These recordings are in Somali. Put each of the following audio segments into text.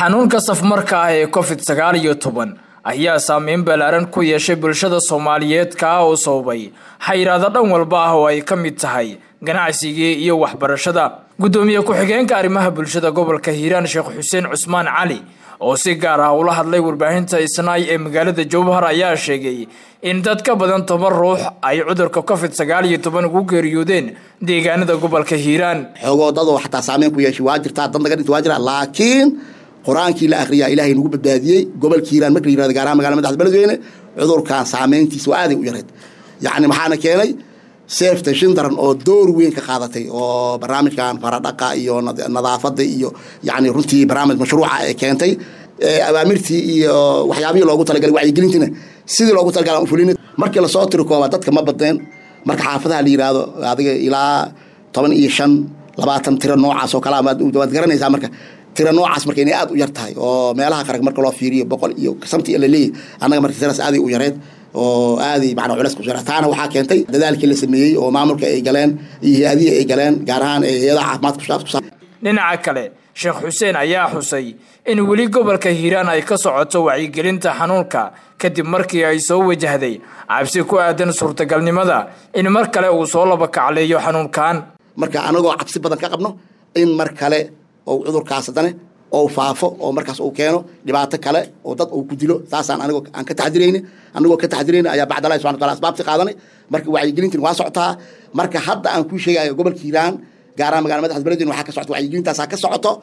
xanuunka safmarka ah ee covid sagaal iyo toban ayaa saameyn ballaaran ku yeeshay bulshada soomaaliyeed kaa oo sababay xayiraado dhan walba ah oo ay ka mid tahay ganacsigii iyo waxbarashada guddoomiye ku-xigeenka arrimaha bulshada gobolka hiiraan sheekh xuseen cusmaan cali oo si gaar ah ula hadlay warbaahinta isnaay ee magaalada jowhar ayaa sheegay in dad ka badan toban ruux ay cudurka covid sagaal iyo toban ugu geeriyoodeen deegaanada gobolka hiiraan xoogoo dadoo xataa saameyn ku yeeshay waa jirtaa dad naga dhinta waa jiraa laakiin qur-aankii la akhriyaa ilaahay nagu badbaadiyey gobolka hiiraan marka la yirahdo gaar ahaan magala madaxda beledweyne cudurkan saameyntiisa waa aaday u yareed yacni maxaana keenay seefta shindaran oo door weyn ka qaadatay oo barnaamijkan faradhaqa iyo nadaafada iyo yani runtii barnaamij mashruuca ee keentay awaamirtii iyo waxyaabihii loogu talagalay wacyigelintiina sidii loogu talagalay fulin markii lasoo tiri kooba dadka ma badneen marka xaafadaha la yiraahdo adiga ilaa toban iyo shan labaatan tiro noocaas oo kale waad garanaysaa marka tira noocaas marka inay aad u yar tahay oo meelaha qarag marka loo fiiriyo boqol iyo samti la leeyahy annaga marka tiraas aaday u yareed oo aaday macnaa culeys ku jira taana waxaa keentay dadaalkii la sameeyey oo maamulka ay galeen iyo hay-adihii ay galeen gaar ahaan hay-adaha caafimaadka dhinaca kale sheekh xuseen ayaa xusay in weli gobolka hiiraan ay ka socoto wacyigelinta xanuunka kadib markii ay soo wajahday cabsi ku aadan suurtagalnimada in mar kale uu soo labakacleeyo xanuunkan marka anagoo cabsi badan ka qabno in mar kale oo cudurkaas haddane oo faafo oo markaas uu keeno dhibaato kale oo dad uu ku dilo saasaan anigoo aan ka taxdirayni anigoo ka taxdirayni ayaa bacdalahi subxana wataala asbaabti qaadanay marka wacyigelintin waa socotaa marka hadda aan kuu sheegayo gobolka hiiraan gaar ahaan magala madaxda beledweyne waxaa ka socota wacyigelintaasaa ka socoto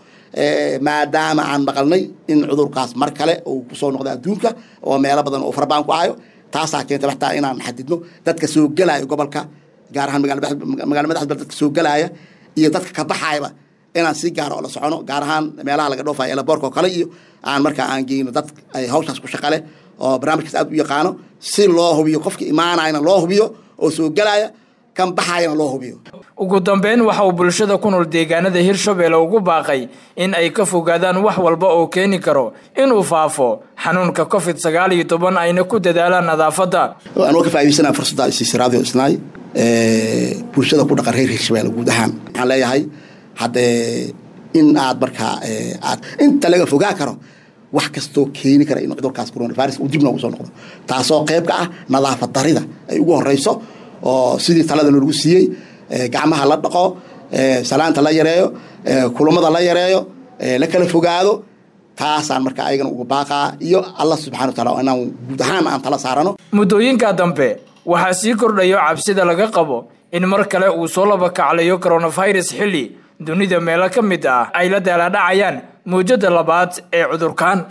maadaama aan maqalnay in cudurkaas mar kale uu kusoo noqda adduunka oo meelo badan oo farabaan ku ahayo taasaa keentay waxtaa inaan xadidno dadka soo gelaya gobolka gaar ahaan magala madaxda dadka soo gelaya iyo dadka ka baxayaba inaan si gaara oo la socono gaar ahaan meelaha laga dhoofayo elaboorka oo kale iyo aan markaa aan geyno dad ay hawshaas ku shaqale oo barnaamijkaas aad u yaqaano si loo hubiyo qofka imaanayana loo hubiyo oo soo gelaya kan baxayana loo hubiyo ugu dambeyn waxa uu bulshada ku nool deegaanada hirshabelle ugu baaqay in ay ka fogaadaan wax walba oo keeni karo inuu faafo xanuunka covid sagaal iyo toban ayna ku dadaalaan nadaafadda anoo ka faa'idaysana fursadda isiisa radio isnaay bulshada ku dhaqan reer hirshabelle guud ahaan waxaan leeyahay haddee in aad markaa aad inta laga fogaa karo wax kastoo keeni kara in cudurkaas coronavirus uu dib noogu soo noqdo taasoo qayb ka ah nadaafad darida ay ugu horeyso oo sidii talada lagu siiyey gacmaha la dhaqo salaanta la yareeyo kulamada la yareeyo la kala fogaado taasaan marka ayagana uga baaqaa iyo allah subxana wataala inaan guud ahaan aan tala saarano muddooyinka dambe waxaa sii kordhayo cabsida laga qabo in mar kale uu soo labakaclayo coronavirus xilli dunida meelo ka mid ah ay la daaladhacayaan mawjada labaad ee cudurkan